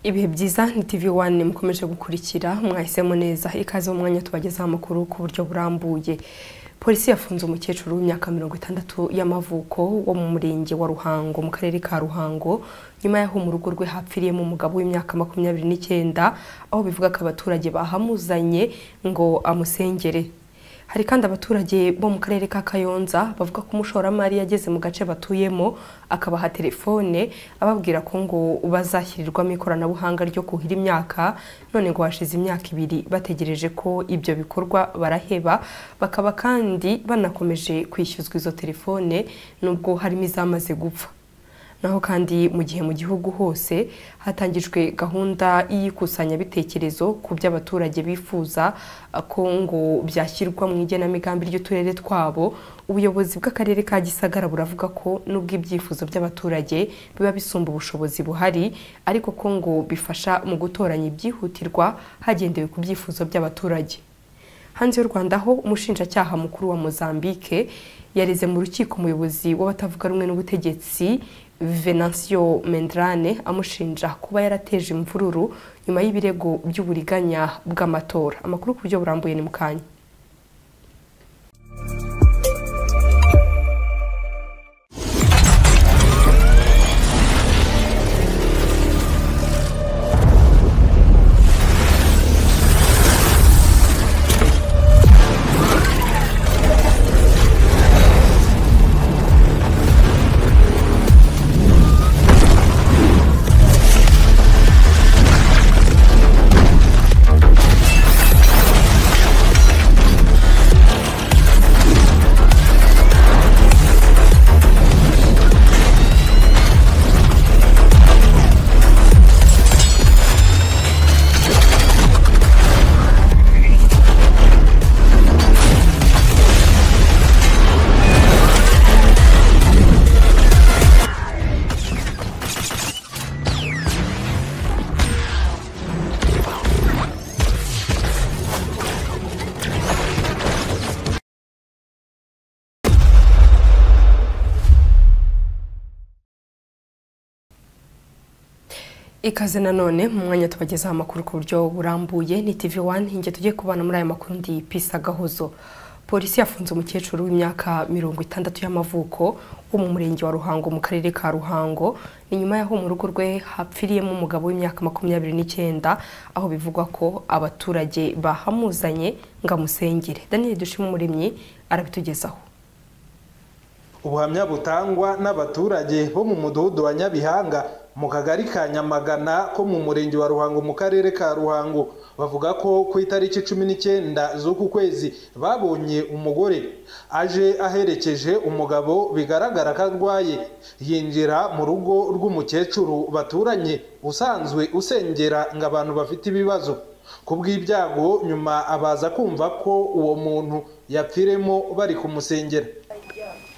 ibihe byiza ni tv wani mukomeje gukurikira mwahisemo neza ikaze mu mwanya tubagezaho amakuru ku buryo burambuye polisi yafunze umukecuru w'imyaka mirongo itandatu y'amavuko wo mu murenge wa ruhango mu karere ka ruhango nyuma y'aho mu rugo rwe hapfiriyemo umugabo w'imyaka makumyabiri n'icyenda aho bivuga ko abaturage bahamuzanye ngo amusengere hari kandi abaturage bo mu karere ka kayonza bavuga ko umushoramari yageze mu gace batuyemo akabaha telefone ababwira ko ngo bazashyirirwamo ikoranabuhanga ryo kuhira imyaka none ngo hashize imyaka ibiri bategereje ko ibyo bikorwa baraheba bakaba kandi banakomeje kwishyuzwa izo telefone nubwo harimo izamaze gupfa naho kandi mu gihe mu gihugu hose hatangijwe gahunda y'ikusanyabitekerezo ku byo abaturage bifuza ko ngo byashyirwa mu igenamigambi ry'uturere twabo ubuyobozi bw'akarere ka gisagara buravuga ko nubwo ibyifuzo by'abaturage biba bisumba ubushobozi buhari ariko ko ngo bifasha mu gutoranya ibyihutirwa hagendewe ku byifuzo by'abaturage hanze y'u rwanda ho umushinjacyaha mukuru wa mozambique yareze mu rukiko umuyobozi w'abatavuga rumwe n'ubutegetsi venansiyo mendrane amushinja kuba yarateje imvururu nyuma y'ibirego by'uburiganya bw'amatora amakuru ku buryo burambuye ni mu kanya ikaze nanone mu mwanya tubagezaho amakuru ku buryo burambuye ni tv wani inge tujye kubana muri aya makuru ndi pisa gahozo polisi yafunze umukecuru w'imyaka mirongo itandatu y'amavuko wo mu murenge wa ruhango mu karere ka ruhango ni nyuma y'aho mu rugo rwe hapfiriyemo umugabo w'imyaka makumyabiri n'icyenda aho bivugwa ko abaturage bahamuzanye ngo amusengere daniel dushima umuremyi arabitugezaho ubuhamya butangwa n'abaturage bo mu mudugudu wa nyabihanga mu kagari ka nyamagana ko mu murenge wa ruhango mu karere ka ruhango bavuga ko ku itariki cumi n'icyenda z'uku kwezi babonye umugore aje aherekeje umugabo bigaragara ko arwaye yinjira mu rugo rw'umukecuru baturanye usanzwe usengera ngo abantu bafite ibibazo ku bw'ibyago nyuma abaza kumva ko uwo muntu yapfiremo bari kumusengera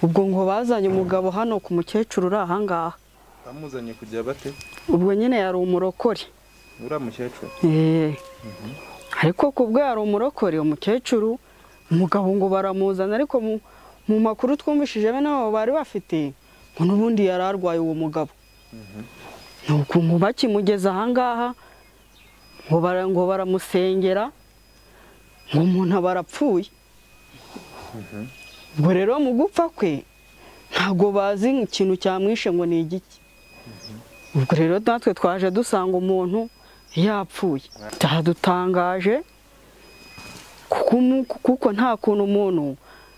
ubwo ngo bazanye umugabo hano ku mukecuru uri ahangaha bamuzanye kujya bate ubwo nyine yari umurokore uriya mukecuru ariko ku bwo yari umurokore umukecuru umugabo ngo baramuzana ariko mu makuru twumvishije bene nabo bari bafite ngo n'ubundi yari arwaye uwo mugabo ni ukuntu bakimugeza ahangaha ngo baramusengera ngo umuntu aba arapfuye ubwo rero mu gupfa kwe ntabwo bazi ikintu cyamwishe ngo ni igiki ubwo rero natwe twaje dusanga umuntu yapfuye byadutangaje kuko nta kuntu umuntu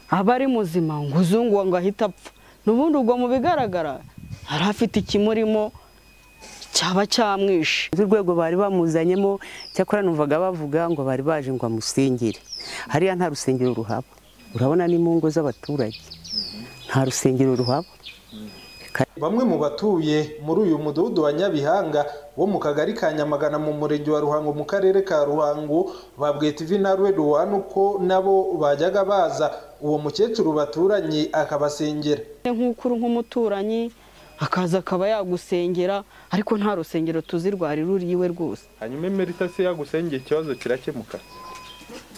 aba ari muzima ngo uzunguwe ngo ahite apfa n'ubundi ubwo mu bigaragara yari afite ikimurimo cyaba cyamwishe urwego bari bamuzanyemo cyakora numvaga bavuga ngo bari baje ngo amusengere hariya nta rusengero ruhaba urabona ni mu ngo z'abaturage nta rusengero ruhaba bamwe mu batuye muri uyu mudugudu wa nyabihanga wo mu kagari ka nyamagana mu murenge wa ruhango mu karere ka ruhango babwiye tv na ruwani uko nabo bajyaga baza uwo mukecuru baturanye akabasengera nk'uko uri nk'umuturanyi akaza akaba yagusengera ariko nta rusengero tuzi rwari ruriwe rwose hanyuma imeritasi yagusengera ikibazo kirakemuka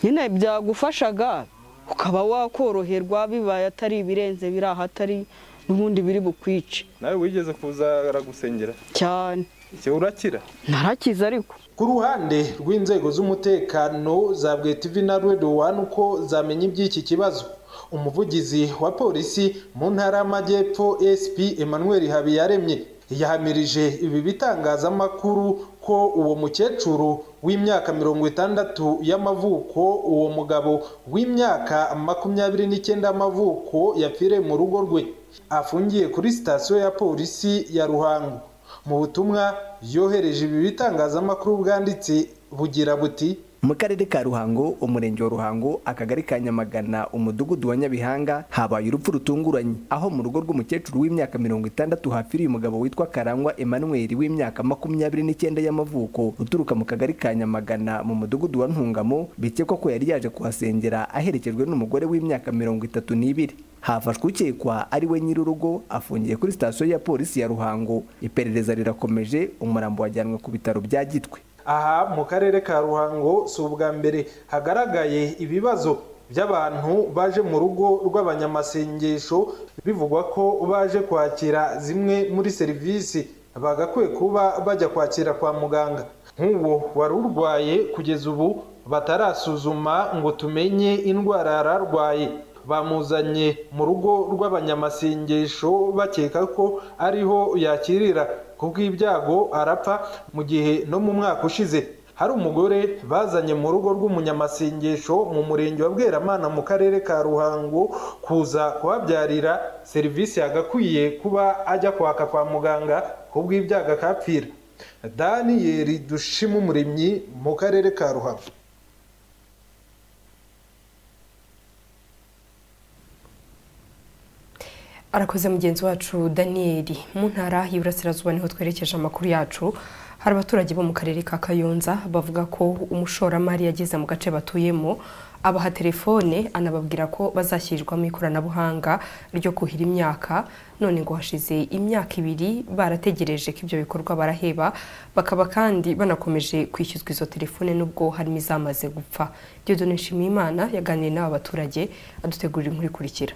nyine byagufashaga ukaba wakoroherwa bibaye atari ibirenze biri ahatari n'ubundi biri bukwice nawe wigeze kuza aragusengera cyane ese urakira narakize ariko ku ruhande rw'inzego z'umutekano za bwetivi na redo wani uko zamenya iby'iki kibazo umuvugizi wa polisi mu ntara y'amajyepfo sp emmanuel habiyaremye yahamirije ibi bitangazamakuru ko uwo mukecuru w'imyaka mirongo itandatu y'amavuko uwo mugabo w'imyaka makumyabiri n'icyenda y'amavuko yapfiriye mu rugo rwe afungiye kuri sitasiyo ya polisi ya ruhango mu butumwa yohereje ibi bitangazamakuru bwanditse bugira buti mu karere ka ruhango umurenge wa ruhango akagari ka nyamagana umudugudu wa nyabihanga habaye urupfu rutunguranye aho mu rugo rw'umukecuru w'imyaka mirongo itandatu hapfiriye umugabo witwa karangwa emmanuel w'imyaka makumyabiri n'icyenda y'amavuko uturuka mu kagari ka nyamagana mu mudugudu wa ntungamo bikekwa ko yari yaje kuhasengera aherekejwe n'umugore w'imyaka mirongo itatu n'ibiri hafashwe ukekwa ari we nyir'urugo afungiye kuri sitasiyo ya polisi ya ruhango iperereza rirakomeje umurambo wajyanwe ku bitaro bya gitwe aha mu karere ka ruhango si ubwa mbere hagaragaye ibibazo by'abantu baje mu rugo rw'abanyamasengesho bivugwa ko baje kwakira zimwe muri serivisi bagakwiye kuba bajya kwakira kwa muganga nk'uwo wari urwaye kugeza ubu batarasuzuma ngo tumenye indwara yari arwaye bamuzanye mu rugo rw'abanyamasengesho bakeka ko ariho yakirira kubw'ibyago arapfa mu gihe no mu mwaka ushize hari umugore bazanye mu rugo rw'umunyamasengesho mu murenge wa bweramana mu karere ka ruhango kuza kuhabyarira serivisi yagakwiye kuba ajya kwaka kwa muganga kubw'ibyago akapfira daniyeli dushima umuremyi mu karere ka ruhango arakoze mugenzi wacu daniyeli mu ntara y'iburasirazuba niho twerekeje amakuru yacu hari abaturage bo mu karere ka kayonza bavuga ko umushoramari yageze mu gace batuyemo abaha telefone anababwira ko bazashyirirwamo ikoranabuhanga ryo kuhira imyaka none ngo hashize imyaka ibiri barategereje ko ibyo bikorwa baraheba bakaba kandi banakomeje kwishyuzwa izo telefone n'ubwo harimo izamaze gupfa diyodone nshimiyimana yaganiriye n'aba baturage adutegurira inkuru ikurikira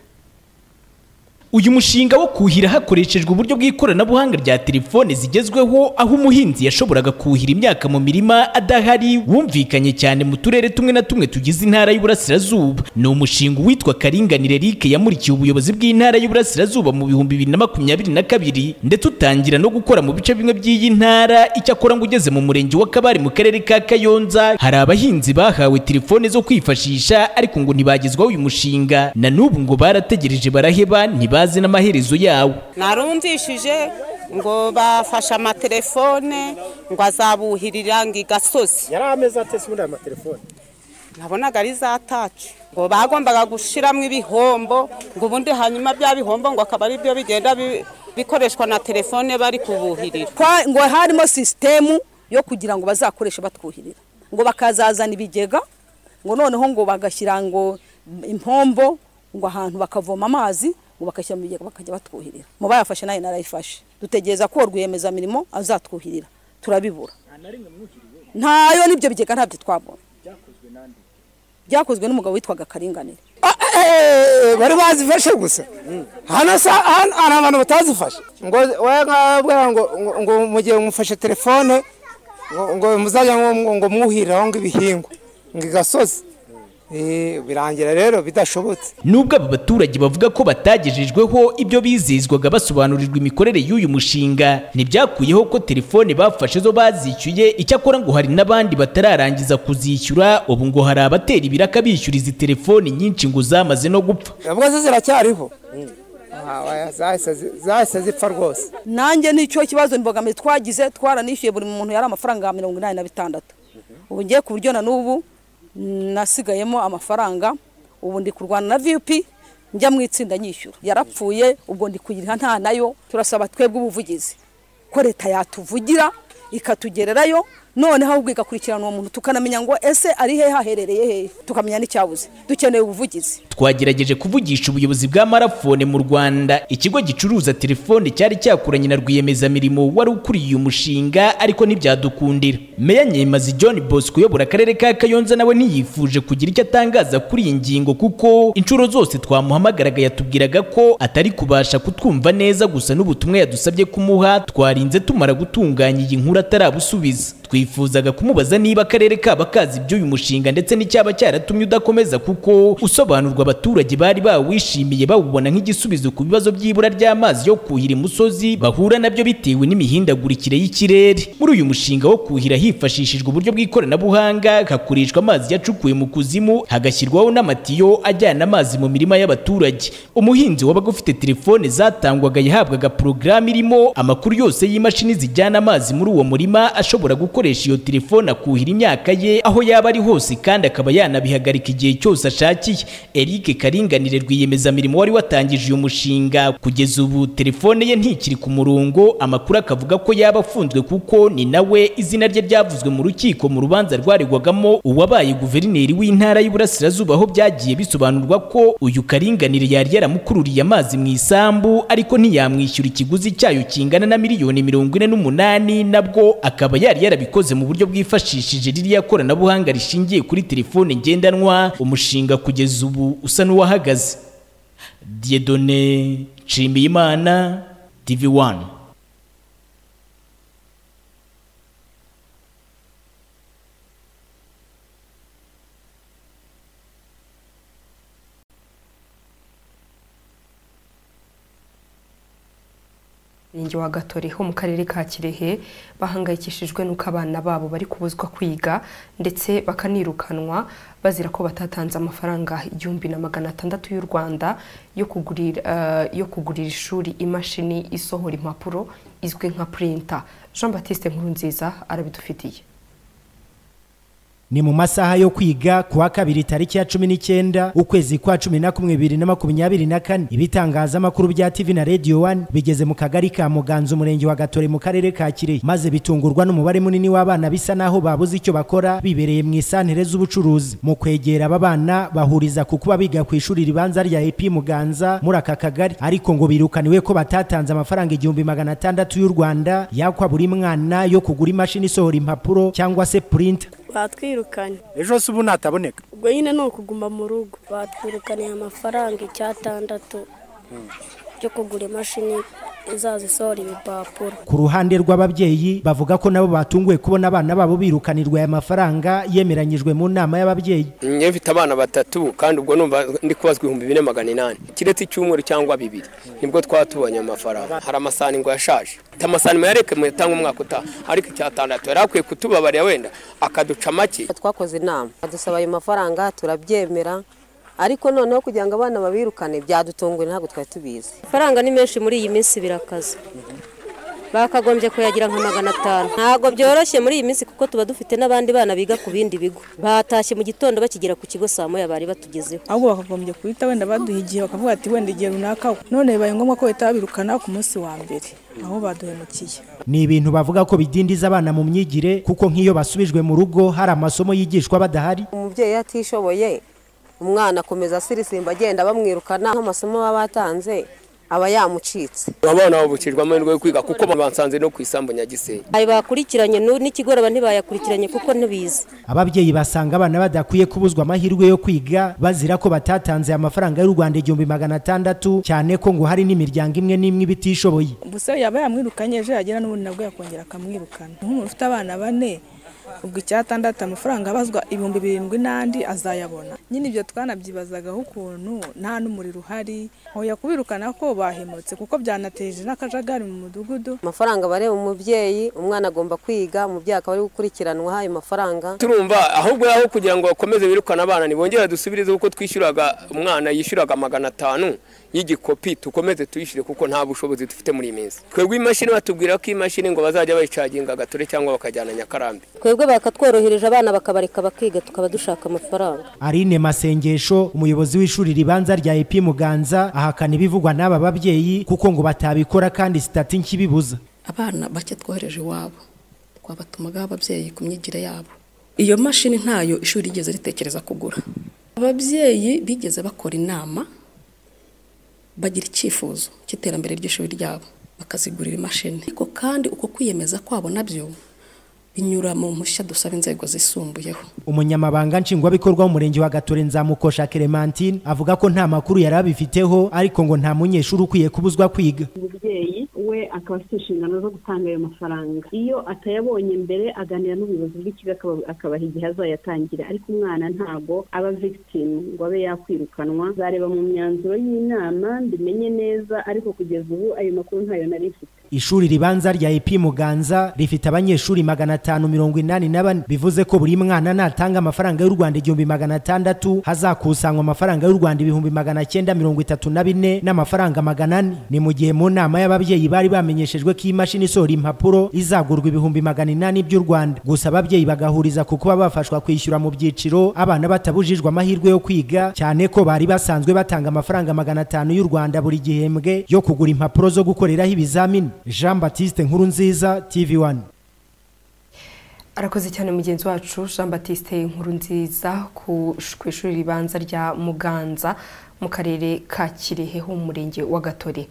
uyu mushinga wo kuhira hakoreshejwe uburyo bw'ikoranabuhanga rya telefone zigezweho aho umuhinzi yashoboraga kuhira imyaka mu mirima adahari wumvikanye cyane mu turere tumwe na tumwe tugize intara y'uburasirazuba ni umushinga uwitwa karinganire rike yamurikiye ubuyobozi bw'intara y'uburasirazuba mu bihumbi bibiri na makumyabiri na kabiri ndetse utangira no gukora mu bice bimwe by'iyi ntara icyakora ngo ugeze mu murenge wa kabari mu karere ka kayonza hari abahinzi bahawe telefone zo kwifashisha ariko ngo ntibagezwaho uyu mushinga na n'ubu ngo barategereje baraheba ntiba bazi n'amaherezo yawo narumvishije ngo bafashe amatelefone ngo azabuhirira ngo igasozi yari ameze ate se ubundi aya matelefone nabonaga ari za taci ngo bagombaga gushyiramo ibihombo ngo ubundi hanyuma bya bihombo ngo akaba ari byo bigenda bikoreshwa na telefone bari kubuhirira ngo harimo sisitemu yo kugira ngo bazakoreshe batwuhirira ngo bakazazana ibigega ngo noneho ngo bagashyira ngo impombo ngo ahantu bakavoma amazi ngo bakashyira mu bigega bakajya batwuhirira mu bayafashe nayo narayifashe dutegereza ko rwiyemezamirimo azatwuhirira turabibura ntayo n'ibyo bigega ntabyo twabonye byakozwe n'umugabo witwaga karinganire bari bazifashe gusa hano hari abantu batazifashe ngo ngo mu gihe mufashe telefone ngo muzajya ngo mwuhiriraho ngo ibihingwa ngo igasozi birangira rero bidashobotse nubwo aba baturage bavuga ko batagejejweho ibyo bizizwaga basobanurirwa imikorere y'uyu mushinga ntibyakuyeho ko telefone bafashe zo bazishyuye icyakora ngo hari n'abandi batararangiza kuzishyura ubu ngo hari abatera ibiraka bishyura izi telefoni nyinshi ngo zamaze no gupfa ubwo zo ziracyariho zahise zipfa rwose nanjye nicyo kibazo imbogamizi twagize twaranishyuye buri muntu yari amafaranga mirongo inani na bitandatu ubu ngiye ku buryo na n'ubu nasigayemo amafaranga ubu ndi kurwana na vipi njya mu itsinda nyishyura yarapfuye ubwo ndi kuyiriha nta nayo turasaba twebwe ubuvugizi ko leta yatuvugira ikatugererayo noneho ahubwo igakurikirana uwo muntu tukanamenya ngo ese ari hehe haherereye hehe tukamenya n'icyabuze dukeneye ubuvugizi twagerageje kuvugisha ubuyobozi bwa marafone mu rwanda ikigo gicuruza telefone cyari cyakoranye na rwiyemezamirimo wari ukuriye uyu mushinga ariko ntibyadukundira meya nyemazi john bosco uyobora akarere ka kayonza nawe ntiyifuje kugira icyo atangaza kuri iyi ngingo kuko inshuro zose twamuhamagaraga yatubwiraga ko atari kubasha kutwumva neza gusa n'ubutumwa yadusabye kumuha twarinze tumara gutunganya iyi nkuru atarabusubiza twifuzaga kumubaza niba akarere kaba kazi iby'uyu mushinga ndetse n'icyaba cyaratumye udakomeza kuko usobanurwa abaturage bari bawishimiye bawubona nk'igisubizo ku bibazo by'ibura ry'amazi yo kuhira imusozi bahura nabyo bitewe n'imihindagurikire y'ikirere muri uyu mushinga wo kuhira hifashishijwe uburyo bw'ikoranabuhanga hakoreshwa amazi yacukuwe mu kuzimu hagashyirwaho n'amatiyo ajyana amazi mu mirima y'abaturage umuhinzi wabaga ufite telefone zatangwaga yahabwaga porogaramu irimo amakuru yose y'imashini zijyana amazi muri uwo murima ashobora gukoresha iyo telefone akuhira imyaka ye aho yaba ari hose kandi akaba yanabihagarika igihe cyose ashakiye Eric Karinganire rwiyemezamirimo wari watangije uyu mushinga kugeza ubu telefone ye ntikiri ku murongo amakuru akavuga ko yaba afunzwe kuko ni nawe izina rye ryavuzwe mu rukiko mu rubanza rwaregwagamo uwabaye guverineri w'intara y'Iburasirazuba aho byagiye bisobanurwa ko uyu Karinganire yari yaramukururiye amazi mu isambu ariko ntiyamwishyura ikiguzi cyayo kingana na miliyoni mirongo ine n'umunani nabwo akaba yari yarabikoze mu buryo bwifashishije ririya koranabuhanga rishingiye kuri telefone ngendanwa umushinga kugeza ubu usa n'uwahagaze diyedone nshimiyimana tivi wani Murenge wa Gatori ho mu karere ka Kirehe bahangayikishijwe nuko abana babo bari kubuzwa kwiga ndetse bakanirukanwa bazira ko batatanze amafaranga igihumbi na magana atandatu y'u Rwanda yo kugurira eh, yo kugurira ishuri imashini isohora impapuro izwi nka printer Jean Baptiste Nkurunziza arabidufitiye ni mu masaha yo kwiga kuwa kabiri tariki ya cumi n'icyenda ukwezi kwa cumi na kumwe bibiri na makumyabiri na kane ibitangazamakuru bya tv na radio one bigeze mu kagari ka muganza umurenge wa gatore mu karere ka kirehe maze bitungurwa n'umubare munini w'abana bisa naho babuze icyo bakora bibereye mu isantere z'ubucuruzi mu kwegera aba bana bahuriza ku kuba biga ku ishuri ribanza rya epi muganza muri aka kagari ariko ngo birukaniwe ko batatanze amafaranga igihumbi magana atandatu y'u rwanda yakwa buri mwana yo kugura imashini isohora impapuro cyangwa se purinta batwirukanye ejo se ubu nataboneka ubwo nyine ni ukuguma mu rugo batwirukaniye amafaranga icyatandatu yo kugura imashini izaza isohora ibipapuro ku ruhande rw'ababyeyi bavuga ko nabo batunguwe kubona abana babo birukanirwa aya mafaranga yemeranyijwe mu nama y'ababyeyi njye mfite abana batatu kandi ubwo numva ndi kubazwa ibihumbi bine magana inani kiretse icyumweru cyangwa bibiri nibwo twaba tubonye amafaranga hari amasahani ngo yashaje mfite amasahani muyareke muyatanga umwaka utaha ariko icyatandatu yari akwiye kutubabarira wenda akaduca make twakoze inama badusaba ayo mafaranga turabyemera ariko noneho kugira ngo abana babirukane byadutunguye ntabwo twari tubizi amafaranga ni menshi muri iyi minsi birakaza bakagombye kuyagira nka magana atanu ntabwo byoroshye muri iyi minsi kuko tuba dufite n'abandi bana biga ku bindi bigo batashye mu gitondo bakigera ku kigo saa moya bari batugezeho ahubwo bakagombye guhita wenda baduha igihe bakavuga ati wenda igihe runaka none bibaye ngombwa ko bahita babirukana ku munsi wa mbere aho baduhemukiye ni ibintu bavuga ko bidindiza abana mu myigire kuko nk'iyo basubijwe mu rugo hari amasomo yigishwa badahari umubyeyi atishoboye umwana akomeza asirisimba agenda bamwirukana nk'amasomo baba batanze aba yamucitse abana babukijwe amahirwe yo kwiga kuko babansanze no ku isambu nyagisenyi ayo bakurikiranye n'u- n'ikigorora ntibayakurikiranye kuko ntibizi ababyeyi basanga abana badakwiye kubuzwa amahirwe yo kwiga bazira ko batatanze amafaranga y'u rwanda igihumbi magana atandatu cyane ko ngo hari n'imiryango imwe n'imwe iba itishoboye gusa yaba yamwirukanye ejo yagera n'ubundi nabwo yakongera akamwirukana nk'umuntu ufite abana bane ubwo icyatandatu amafaranga abazwa ibihumbi birindwi n'andi azayabona nyine ibyo twanabyibazagaho ukuntu nta n'umuriro uhari hoya kubirukana ko bahemutse kuko byanateje n'akajagari mu mudugudu amafaranga aba areba umubyeyi umwana agomba kwiga umubyeyi akaba ari gukurikiranwa ayo mafaranga turumva ahubwo aho kugira ngo bakomeze birukane abana ntibongere dusubirize kuko twishyuraga umwana yishyuraga magana atanu y'igikopi tukomeze tuyishyure kuko nta bushobozi dufite muri iyi minsi twebwe imashini batubwira ko imashini ngo bazajya bayicaginga gatore cyangwa bakajyana nyakarambi twebwe bakatworohereje abana bakabareka bakiga tukaba dushaka amafaranga Aline Masengesho umuyobozi w'ishuri ribanza rya EP Muganza ahakana ibivugwa n'aba babyeyi kuko ngo batabikora kandi sitati nkibibuza abana bake twohereje iwabo twabatumagaho ababyeyi ku myigire yabo iyo mashini ntayo ishuri rigeze ritekereza kugura ababyeyi bigeze bakora inama bagira icyifuzo cy'iterambere ry'ishuri ryabo bakazigurira imashini ariko kandi uko kwiyemeza kwabo nabyo binyura mu mpushya dusaba inzego zisumbuyeho umunyamabanga nshingwabikorwa w'umurenge wa gatore nzamukosha clementine avuga ko nta makuru yari abifiteho ariko ngo nta munyeshuri ukwiye kubuzwa kwiga umubyeyi we akaba afite inshingano zo gutanga ayo mafaranga iyo atayabonye mbere aganira n'ubuyobozi bw'ikigo akaba- akabaha igihe azayatangira ariko umwana ntabwo aba victime ngo abe yakwirukanwa nzareba mu myanzuro y'inama mbimenye neza ariko kugeza ubu ayo makuru ntayo nari mfite ishuri ribanza rya EP Muganza rifite abanyeshuri magana atanu mirongo inani na bane bivuze ko buri mwana natanga amafaranga y'u Rwanda igihumbi magana atandatu hazakusanywa amafaranga y'u Rwanda ibihumbi magana cyenda mirongo itatu na bine n'amafaranga magana ane ni mu gihe mu nama y'ababyeyi bari bamenyeshejwe ko imashini isohora impapuro izagurwa ibihumbi magana inani by'u Rwanda gusa ababyeyi bagahuriza ku kuba bafashwa kwishyura mu byiciro abana batabujijwe amahirwe yo kwiga cyane ko bari basanzwe batanga amafaranga magana atanu y'u Rwanda buri gihembwe yo kugura impapuro zo gukoreraho ibizamini Jean Baptiste Nkurunziza TV1 arakoze cyane mugenzi wacu jean batiste inkuru nziza ku ku ishuri ribanza rya muganza mu karere ka kirehe ho mu murenge wa gatore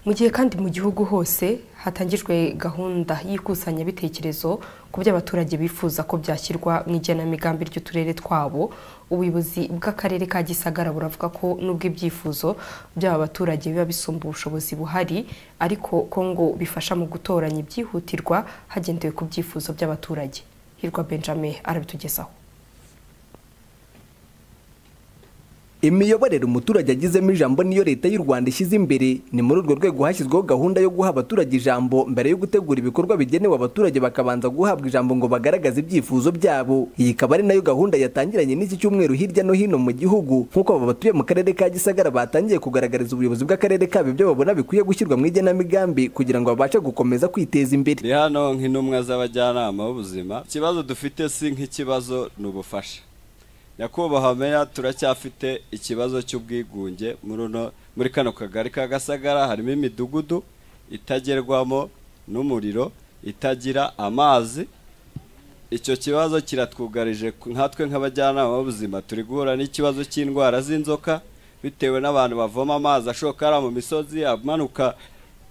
mu gihe kandi mu gihugu hose hatangijwe gahunda y'ikusanyabitekerezo ku byo abaturage bifuza ko byashyirwa mu igenamigambi ry'uturere twabo ubuyobozi bw'akarere ka gisagara buravuga ko nubwo ibyifuzo by'aba baturage biba bisumba ubushobozi buhari ariko ko ngo bifasha mu gutoranya ibyihutirwa hagendewe ku byifuzo by'abaturage hirwa benjamin arabitugezaho imiyoborere umuturage agizemo ijambo niyo leta y'u rwanda ishyize imbere ni muri urwo rwego hashyizweho gahunda yo guha abaturage ijambo mbere yo gutegura ibikorwa bigenewe abaturage bakabanza guhabwa ijambo ngo bagaragaze ibyifuzo byabo iyi ikaba ari nayo gahunda yatangiranye n'iki cyumweru hirya no hino mu gihugu nk'uko aba batuye mu karere ka gisagara batangiye kugaragariza ubuyobozi bw'akarere kabo ibyo babona bikwiye gushyirwa mu igenamigambi kugira ngo babashe gukomeza kwiteza imbere ndi hano nk'intumwa z'abajyanama b'ubuzima ikibazo dufite si nk'ikibazo ni ubufasha nyakubahwa meya turacyafite ikibazo cy'ubwigunge muri uno- muri kano kagari ka gasagara harimo imidugudu itagerwamo n'umuriro itagira amazi icyo kibazo kiratwugarije nkatwe nk'abajyanama b'ubuzima turi guhura n'ikibazo cy'indwara z'inzoka bitewe n'abantu bavoma amazi ashoka ari mu misozi amanuka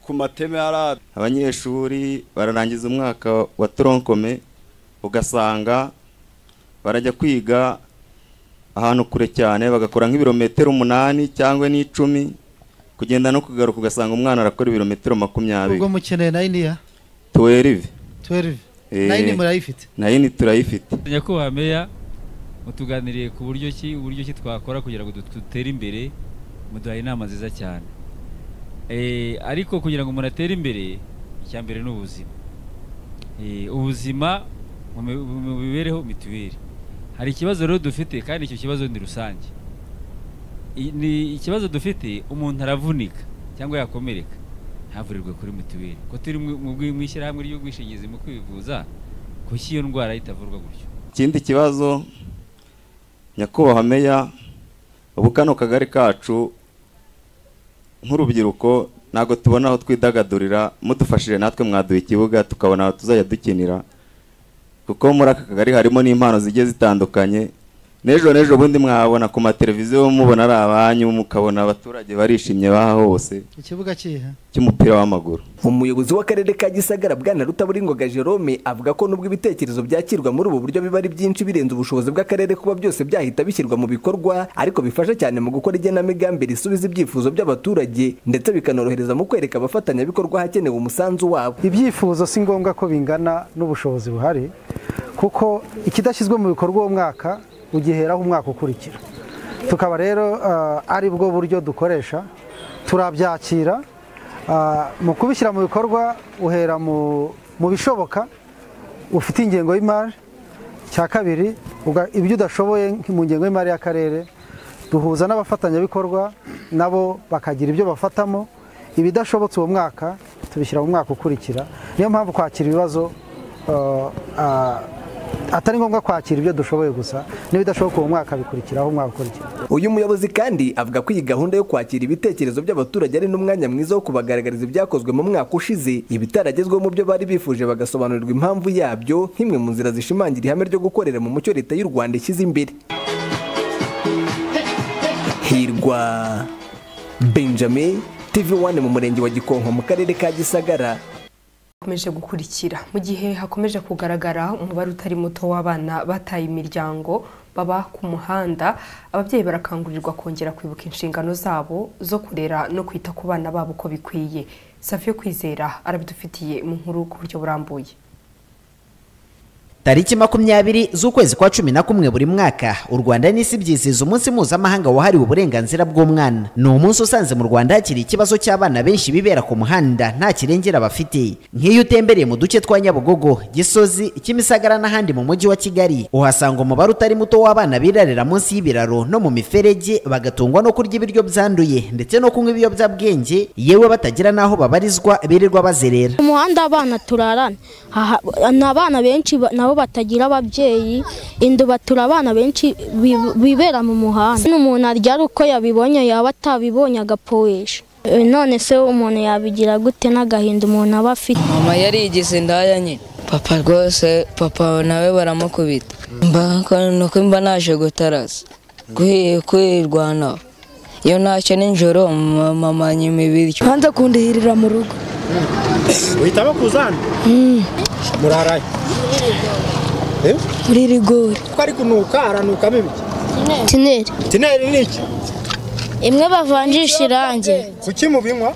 ku mateme ari abanyeshuri bararangiza umwaka wa toronkome ugasanga barajya kwiga ahantu kure cyane bagakora nk'ibirometero umunani cyangwa n'icumi kugenda no kugaruka ugasanga umwana arakora ibirometero makumyabiri ubwo mukeneye nayini ya tuwerive 12 nayini murayifite nayini turayifite nyakubahwa meya mutuganiriye ku buryo ki uburyo ki twakora kugira ngo dut- dutere imbere muduhaye inama nziza cyane Eh, ariko kugira ngo umuntu atere imbere icya mbere ni ubuzima Eh, ubuzima mu mi- mu mibereho mituweli hari ikibazo rero dufite kandi icyo kibazo ni rusange I- ni ikibazo dufite umuntu aravunika cyangwa yakomereka ntavurirwe kuri mituweli ko turi mu- mu bwi- mu ishyirahamwe ry'ubwishingizi mu kwivuza kuki iyo ndwara itavurwa gutyo ikindi kibazo nyakubahwa meya ubu kano kagari kacu nk'urubyiruko ntabwo tubona aho twidagadurira mudufashije natwe mwaduha ikibuga tukabona aho tuzajya dukinira kuko muri aka kagari harimo n'impano zigiye zitandukanye n'ejo n'ejo bundi mwabona ku mateleviziyo mubona ari abanyu mukabona abaturage barishimye baha hose ikibuga kihe cy'umupira w'amaguru umuyobozi w'akarere ka gisagara bwana rutaburingoga jerome avuga ko nubwo ibitekerezo byakirwa muri ubu buryo biba ari byinshi birenze ubushobozi bw'akarere kuba byose byahita bishyirwa mu bikorwa ariko bifasha cyane mu gukora igenamigambi risubiza ibyifuzo by'abaturage ndetse bikanorohereza mu kwereka abafatanyabikorwa hakenewe umusanzu wabo ibyifuzo si ngombwa ko bingana n'ubushobozi buhari kuko ikidashyizwe mu bikorwa uwo mwaka ugiheraho umwaka ukurikira tukaba rero eh, ari bwo buryo dukoresha turabyakira ah, mu kubishyira mu bikorwa uhera mu mu bishoboka ufite ingengo y'imari cya kabiri uga- ibyo udashoboye nk- mu ngengo y'imari y'akarere duhuza n'abafatanyabikorwa nabo bakagira ibyo bafatamo ibidashobotse uwo mwaka tubishyira mu mwaka ukurikira niyo mpamvu kwakira ibibazo eh, ah, atari ngombwa kwakira ibyo dushoboye gusa n'ibidashoboka uwo mwaka bikurikiraho umwaka ukurikira uyu muyobozi kandi avuga ko iyi gahunda yo kwakira ibitekerezo by'abaturage ari n'umwanya mwiza wo kubagaragariza ibyakozwe mu mwaka ushize ibitaragezweho mu byo bari bifuje bagasobanurirwa impamvu yabyo nk'imwe mu nzira zishimangira ihame ryo gukorera mu mucyo leta y'u rwanda ishyize imbere hirwa benjamin tv one mu murenge wa gikonko mu karere ka gisagara bakomeje gukurikira mu gihe hakomeje kugaragara umubare utari muto w'abana bataye imiryango baba ku muhanda ababyeyi barakangurirwa kongera kwibuka inshingano zabo zo kurera no kwita ku bana babo uko bikwiye safiyo kwizera arabidufitiye mu nkuru ku buryo burambuye tariki makumyabiri z'ukwezi kwa cumi na kumwe buri mwaka u rwanda n'isi byizihiza umunsi mpuzamahanga wahariwe uburenganzira bw'umwana ni umunsi usanze mu rwanda hakiri ikibazo cy'abana benshi bibera ku muhanda nta kirengera bafite nk'iyo utembereye mu duce twa nyabugogo gisozi kimisagara n'ahandi mu mujyi wa kigali uhasanga umubare utari muto w'abana birarira munsi y'ibiraro no mu miferege bagatungwa no kurya ibiryo byanduye ndetse no kunywa ibiyobyabwenge yewe batagira n'aho babarizwa birirwa bazerera umuhanda abana turarana Aha- ni abana benshi ba- nabo batagira ababyeyi indu batura abana benshi bi- bibera mu muhanda n'umuntu aryara uko yabibonye yaba atabibonye agapoesha Eh, none se umuntu yabigira gute n'agahinda umuntu aba afite mama yarigize indaya nyine papa rwose papa nawe baramukubita mba nuko mba naje gutaraza kwirwanaho iyo ntacyo nijoro mama nyuma ibiryo hanze kundihirira mu rugo uhitamo kuza hano muraraye Eh? muri rigori ko ari kunuka haranukamo ibiki tineri tineri ni iki imwe bavanjisha irangi kuki mubinywa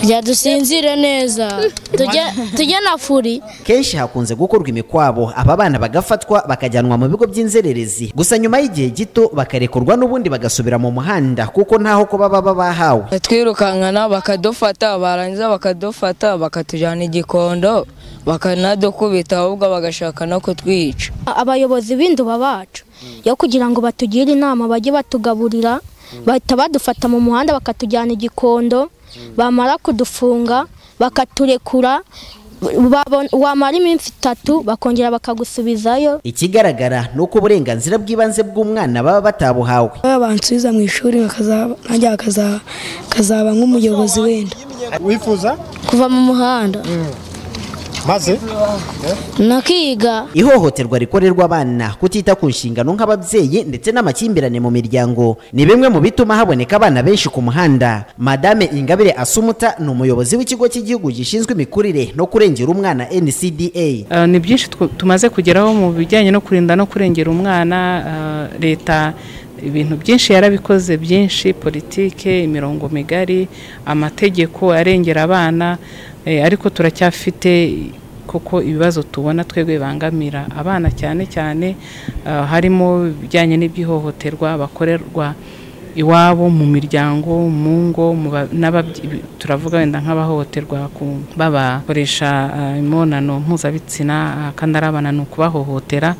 rya dusinzire neza Tujye- tujye na furi kenshi hakunze gukorwa imikwabo aba bana bagafatwa bakajyanwa mu bigo by'inzererezi gusa nyuma y'igihe gito bakarekurwa n'ubundi bagasubira mu muhanda kuko ntaho kuba baba bahawe twirukankana bakadufata barangiza bakadufata bakatujyana igikondo bakanadukubita ahubwo bagashaka no kutwica abayobozi b'induba bacu yo kugira ngo batugire inama bajye batugaburira bahita badufata mu muhanda bakatujyana igikondo bamara kudufunga bakaturekura babon- wamara iminsi itatu bakongera bakagusubizayo ikigaragara ni uko uburenganzira bw'ibanze bw'umwana baba batabuhawe bansubiza mu ishuri bakazaba nanjye bakazaba- bakazaba nk'umuyobozi wenda wifuza kuva mu muhanda maze nakiga ihohoterwa rikorerwa abana kutita ku nshingano nk'ababyeyi ndetse n'amakimbirane mu miryango ni bimwe mu bituma haboneka abana benshi ku muhanda madame ingabire asumuta ni umuyobozi w'ikigo cy'igihugu gishinzwe imikurire no kurengera umwana ncda Ah, ni byinshi twu- tumaze kugeraho mu bijyanye no kurinda no kurengera umwana ah, leta ibintu byinshi yarabikoze byinshi politike imirongo migari amategeko arengera abana eh, ariko turacyafite kuko ibibazo tubona twebwe bibangamira abana cyane cyane ah, harimo ibijyanye n'iby'ihohoterwa bakorerwa iwabo mu miryango mu ngo mu ba- n'ababyi- turavuga wenda nk'abahohoterwa ku- babakoresha ah, imibonano mpuzabitsina ah, kandi ari abana ni ukubahohotera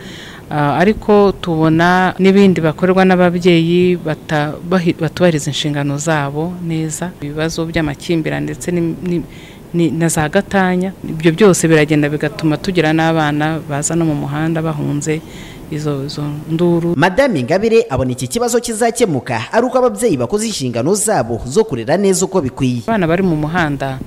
Ah, ariko tubona n'ibindi bakorerwa n'ababyeyi bata- bahi- batubahiriza inshingano zabo neza ibibazo by'amakimbirane ndetse n'im- n'im- ni- na za gatanya ibyo byose biragenda bigatuma tugira n'abana baza no mu muhanda bahunze izo izo nduru madame ingabire abona iki kibazo kizakemuka ari uko ababyeyi bakoze inshingano zabo zo kurera neza uko bikwiye abana bari mu muhanda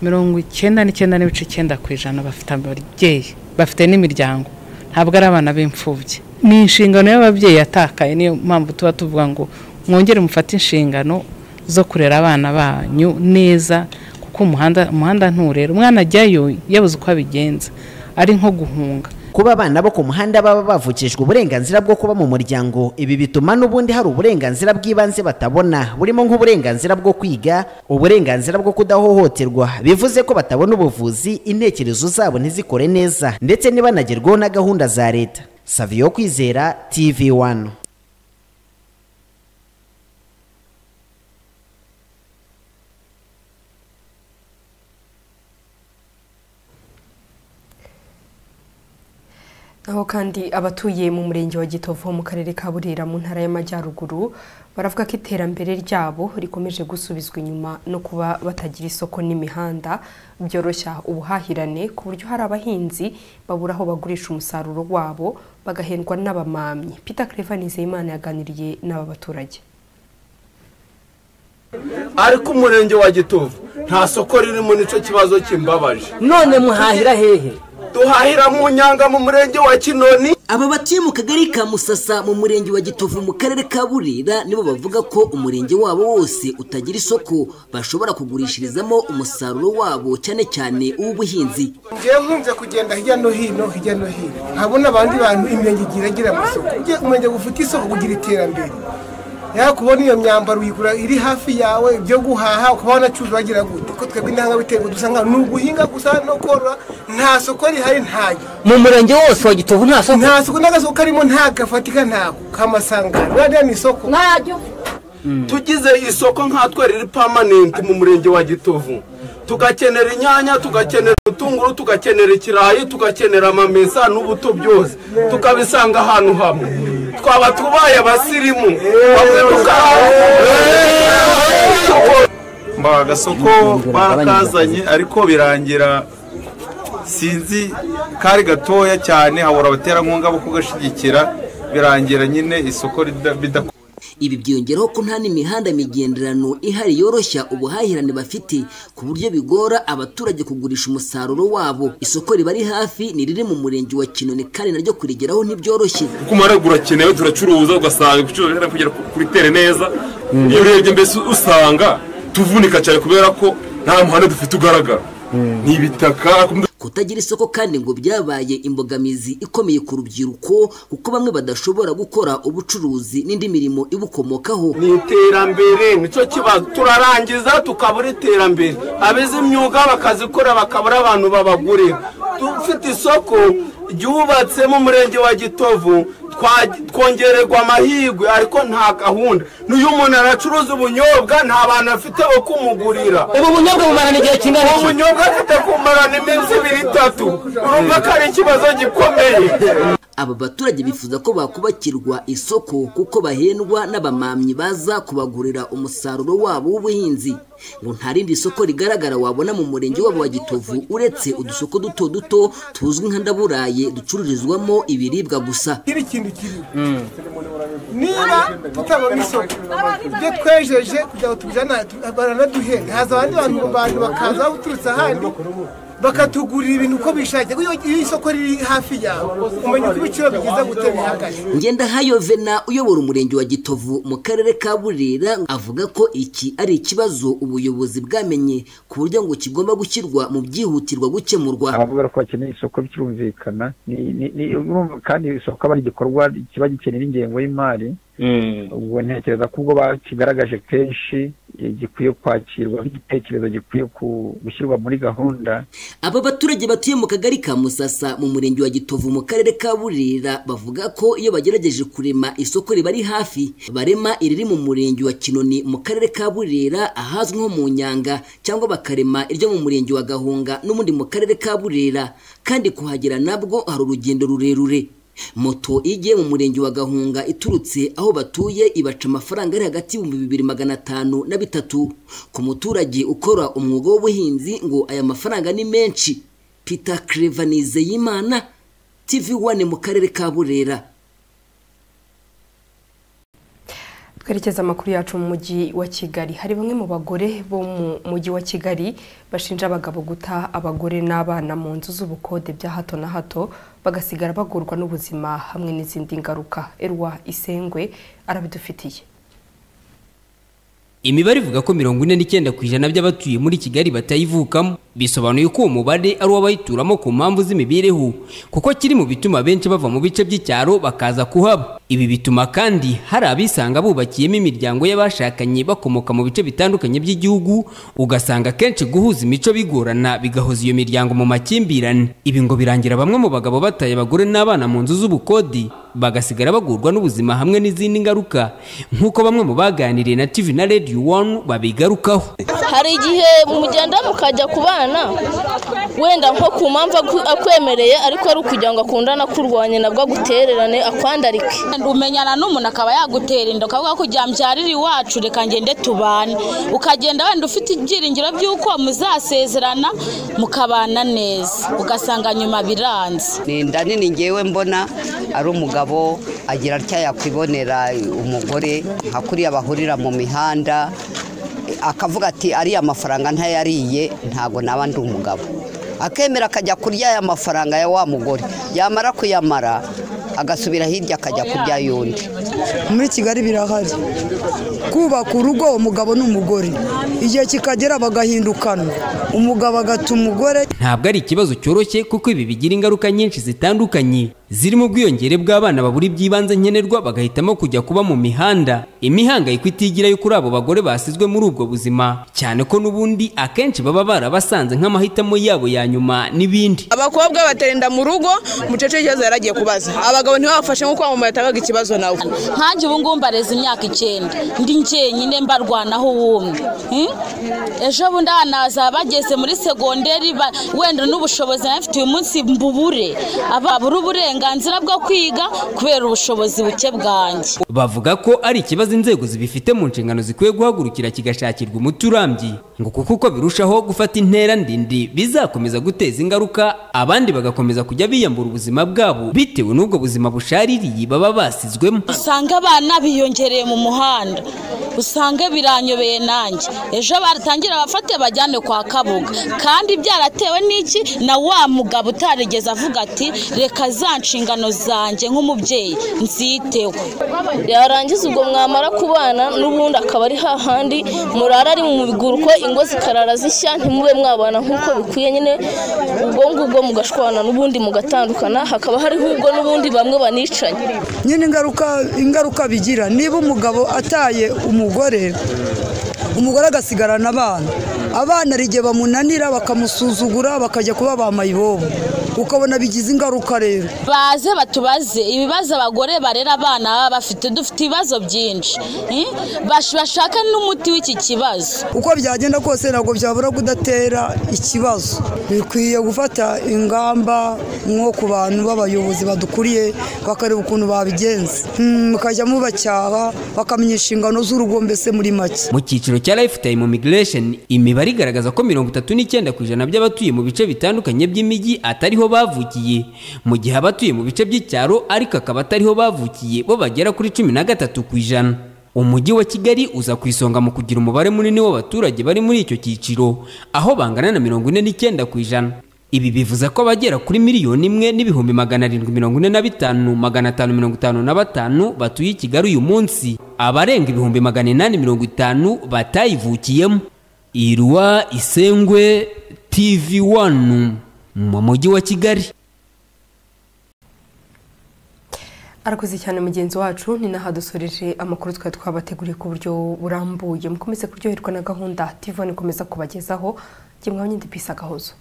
mirongo icyenda n'icyenda n'ibice icyenda ku ijana bafite ababyeyi bafite n'imiryango ntabwo ari abana b'imfubyi ni inshingano y'ababyeyi yatakaye niyo mpamvu tuba tuvuga ngo mwongere mufate inshingano zo kurera abana banyu neza kuko umuhanda umuhanda nturera umwana ajyayo yabuze uko abigenza ari nko guhunga kuba abana bo ku muhanda baba bavukijwe uburenganzira bwo kuba mu muryango ibi bituma n'ubundi hari uburenganzira bw'ibanze batabona burimo nk'uburenganzira bwo kwiga uburenganzira bwo kudahohoterwa bivuze ko batabona ubuvuzi intekerezo zabo ntizikore neza ndetse ntibanagerweho na gahunda za leta saviyo kwizera tv wani aho kandi abatuye mu murenge wa Gitovu mu karere ka Burera mu ntara y'Amajyaruguru baravuga ko iterambere ryabo rikomeje gusubizwa inyuma no kuba batagira isoko n'imihanda byoroshya ubuhahirane ku buryo hari abahinzi babura aho bagurisha umusaruro wabo bagahendwa n'abamamyi Peter Claver Nizeyimana yaganiriye n'aba baturage ariko umurenge wa gitovu nta soko ririmo nicyo kibazo kimbabaje none muhahira hehe duhahira mu nyanga mu murenge wa kinoni aba batuye mu kagari ka musasa mu murenge wa gitovu mu karere ka burira nibo bavuga ko umurenge wabo wose utagira isoko bashobora kugurishirizamo umusaruro wabo cyane cyane uw'ubuhinzi ngewe nkunze kugenda hirya no hino hirya no hino nkabona abandi bantu imirenge igira agira amasoko ugiye kumenya gufite isoko kugira iterambere yaba kubona iyo myambaro uyigura iri hafi yawe ibyo guhaha ukaba wanacuruza wagira gute kuko twebwe intanga biterwa dusanga ni uguhinga gusa no korora nta soko rihari ntayo mu murenge wose wa gitovu nta soko nta soko n'agasoko karimo nta gafatika ntako kamasangano radiyo ni isoko ntajyo tugize isoko nkatwe riri pamanenti mu murenge wa gitovu tugakenera inyanya tugakenera ubutunguru tugakenera ikirayi tugakenera amamesa n'ubuto byose tukabisanga ahantu hamwe twaba tubaye abasirimu bamwe mba agasoko barakazanye ariko birangira sinzi kari gatoya cyane habura abaterankunga bo kugashyigikira birangira nyine isoko bidakora ibi byiyongeraho ko nta n'imihanda migenderano ihari yoroshya ubuhahirane bafite ku buryo bigora abaturage kugurisha umusaruro wabo isoko riba ari hafi ni riri mu murenge wa kinoni kandi naryo kurigeraho ntibyoroshye kuko umwaraga urakenewe turacuruza ugasanga ibiciro bihera kugera kuri tere neza iyo urebye mbese usanga tuvunika cyane kubera ko nta muhanda dufite ugaragara ni ibitaka kutagira isoko kandi ngo byabaye imbogamizi ikomeye ku rubyiruko kuko bamwe badashobora gukora ubucuruzi n'indi mirimo ibukomokaho ni iterambere nicyo kibazo turarangiza tukabura iterambere abize imyuga bakazikora bakabura abantu babagurira dufite isoko ryubatse mu murenge wa gitovu twongererwa amahirwe ariko nta gahunda n'uyu muntu aracuruza ubunyobwa nta bantu afite bo kumugurira ubu bunyobwa bumarana igihe kingana ubu bunyobwa afite kumarana iminsi ibiri itatu urumva ko ari ikibazo gikomeye aba baturage bifuza ko bakubakirwa isoko kuko bahendwa n'abamamyi baza kubagurira umusaruro wabo w'ubuhinzi ngo nta rindi soko rigaragara wabona mu murenge wabo wa gitovu uretse udusoko duto duto tuzwi nka ndaburaye ducururizwamo ibiribwa gusa kiri kintu kiri niba tutabona isoko ibyo twejeje kugira ngo tubijyane baranaduhenda haza abandi bantu bantu bakaza baturutse ahandi bakatugurira ibintu uko bishakiye iyo isoko riri hafi yawe umenya uko ibiciro byiza gute bihagaze ngendahayo vena uyobora umurenge wa gitovu mu karere ka burera avuga ko iki ari ikibazo ubuyobozi bwamenye ku buryo ngo kigomba gushyirwa mu byihutirwa gukemurwa abavuga ko bakeneye isoko byumvikana kandi isoko aba ari igikorwa kiba gikenera ingengo y'imari ubwo ntekereza ko ubwo bakigaragaje kenshi gikwiye kwakirwa nk'igitekerezo gikwiye gushyirwa muri gahunda aba baturage batuye mu kagari ka musasa mu murenge wa gitovu mu karere ka burera bavuga ko iyo bagerageje kurema isoko riba ari hafi barema iriri mu murenge wa kinoni mu karere ka burera ahazwi nko mu nyanga cyangwa bakarema iryo mu murenge wa gahunga n'ubundi mu karere ka burera kandi kuhagera nabwo hari urugendo rurerure moto igiye mu murenge wa gahunga iturutse aho batuye ibaca amafaranga ari hagati y'ibihumbi bibiri magana atanu na bitatu ku muturage ukora umwuga w'ubuhinzi ngo aya mafaranga ni menshi peter claver nizeyimana tv one mu karere ka burera twerekeza amakuru yacu mu mujyi wa kigali hari bamwe mu bagore bo mu mujyi wa kigali bashinja abagabo guta abagore n'abana mu nzu z'ubukode bya hato na hato bagasigara bagorwa n'ubuzima hamwe n'izindi ngaruka erwa isengwe arabidufitiye imibare ivuga ko mirongo ine n'icyenda ku ijana by'abatuye muri kigali batayivukamo bisobanuye ko uwo mubare ari uw'abayituramo ku mpamvu z'imibereho kuko kiri mu bituma benshi bava mu bice by'icyaro bakaza kuhaba ibi bituma kandi hari abisanga bubakiyemo imiryango y'abashakanye bakomoka mu bice bitandukanye by'igihugu ugasanga akenshi guhuza imico bigorana bigahoza iyo miryango mu makimbirane ibi ngo birangira bamwe mu bagabo bataye abagore n'abana mu nzu z'ubukodi bagasigara bagurwa n'ubuzima hamwe n'izindi ngaruka nk'uko bamwe mu baganiriye na TV na Radio One babigarukaho hari igihe mugenda mukajya kubana wenda nko ku mpamvu aku- akwemereye ariko ari ukugira ngo akundane akurwanye nabwo agutererane akwandarike umenyana n'umuntu akaba yagutera inda ukavuga ko ujya mbyarira iwacu reka ngende tubane ukagenda wenda ufite ibyiringiro by'uko muzasezerana mukabana neza ugasanga nyuma biranze ni inda nini ngewe mbona ari umugabo agira atya yakwibonera umugore nka kuriya bahurira mu mihanda eh, akavuga ati ariya mafaranga ntayariye ntago naba ndi umugabo akemera akajya kurya aya mafaranga ya wa mugore yamara kuyamara agasubira hirya akajya kurya y'undi muri kigali birahari kubaka urugo umugabo n'umugore igihe kikagera bagahindukana umugabo agata umugore ntabwo ari ikibazo cyoroshye kuko ibi bigira ingaruka nyinshi zitandukanye zirimo ubwiyongere bw'abana babura iby'ibanze nkenerwa bagahitamo kujya kuba mu mihanda imihangayiko itigira yo kuri abo bagore basizwe muri ubwo buzima cyane ko n'ubundi akenshi baba barabasanze nk'amahitamo yabo ya nyuma n'ibindi abakobwa baterinda mu rugo umukecuru ikibazo yari agiye kubaza abagabo ntibabafashe nk'uko wamamaye atabaga ikibazo nawe nkanjye ubu ngubu mbareza imyaka icyenda ndi njyenyine mbarwanaho wumwe Hmm? ejo bundi naza bageze muri segonderi ba- wenda n'ubushobozi nayo mfite uyu munsi mbubure ababura uburenganzira bwo kwiga kubera ubushobozi buke bwanjye bavuga ko ari ikibazo inzego zibifite mu nshingano zikwiye guhagurukira kigashakirwa umuti urambye ngo kuko uko birushaho gufata intera ndende bizakomeza guteza ingaruka abandi bagakomeza kujya biyambura ubuzima bwabo bitewe n'ubwo buzima bushaririye baba basizwemo usanga abana biyongereye mu muhanda usanga biranyobeye nanjye ejo baratangira abafate bajyane kwa kabuga kandi byaratewe n'iki na wa mugabo utarigeze avuga ati reka za nshingano zanjye nk'umubyeyi nziteho yarangiza ubwo mwamara kubana n'ubundi akaba ari hahandi murara ari mu biguru ko ingo zikarara zishya ntimube mwabana nk'uko bikwiye nyine ubwo ngubwo mugashwana n'ubundi mugatandukana hakaba hariho ubwo n'ubundi bamwe banicanye nyine ingaruka ingaruka bigira niba umugabo ataye umugore umugore agasigarana abana abana hari igihe bamunanira bakamusuzugura bakajya kuba ba mayibobo ukabona bigize ingaruka rero baze batubaze ibibazo abagore barera abana baba bafite dufite ibibazo byinshi Hmm? Bash- bashaka n'umuti w'iki kibazo uko byagenda kose ntabwo byabura kudatera ikibazo bikwiye gufata ingamba nko ku bantu b'abayobozi badukuriye bakareba ukuntu babigenza Hmm, mukajya mubacyaha bakamenya inshingano z'urugo mbese muri make mu cyiciro cya lifetime migration imibare igaragaza ko mirongo itatu n'icyenda ku ijana by'abatuye mu bice bitandukanye by'imijyi atariho bavukiye mu gihe abatuye mu bice by'icyaro ariko akaba atariho bavukiye bo bagera kuri cumi na gatatu ku ijana umujyi wa kigali uza ku isonga mu kugira umubare munini w'abaturage bari muri icyo cyiciro aho bangana na mirongo ine n'icyenda ku ijana ibi bivuze ko abagera kuri miliyoni imwe n'ibihumbi magana arindwi mirongo ine na bitanu magana atanu mirongo itanu na batanu batuye i kigali uyu munsi abarenga ibihumbi magana inani mirongo itanu batayivukiyemo irwa isengwe tv wanu mu mujyi wa kigali arakoze cyane mugenzi wacu ni naho dusoreje amakuru twari twabateguriye ku buryo burambuye mukomeze kuryoherwa na gahunda tivoni ikomeza kubagezaho ngemwe abanyendipisi agahozo